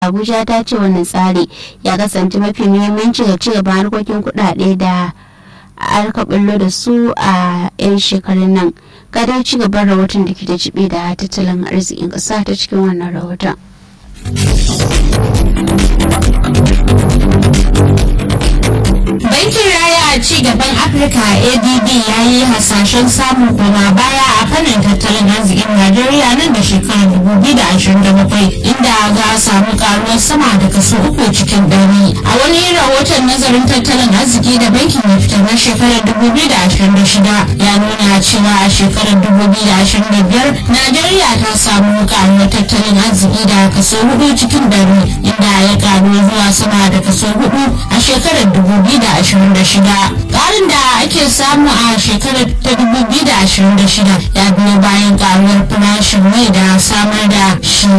Abuja ta ce wannan tsari ya kasance mafi muhimmanci ga cigaban harkokin kuɗaɗe da aka bullo da su a 'yan shekarun nan. Gadar cigaban rahoton da ke da jibi da tattalin arzikin ƙasa ta cikin wannan rahoton. Bankin Raya a ci gaban Afirka ADB ya yi hasashen samun koma baya a fannin tattalin arzikin Najeriya nan da shekarar 2027 inda za a samu karuwar sama da kaso uku cikin ɗari. A wani rahoton nazarin tattalin arziki da bankin ya fitar na shekarar 2026 ya nuna cewa a shekarar 2025 Najeriya ta samu karuwar tattalin arziki da kaso hudu cikin ɗari inda ya karu zuwa sama da kaso hudu a shekarar 2026 ƙarin da ake samu a shekarar ta 2026 ya biyo bayan karuwar farashin mai da samar da shi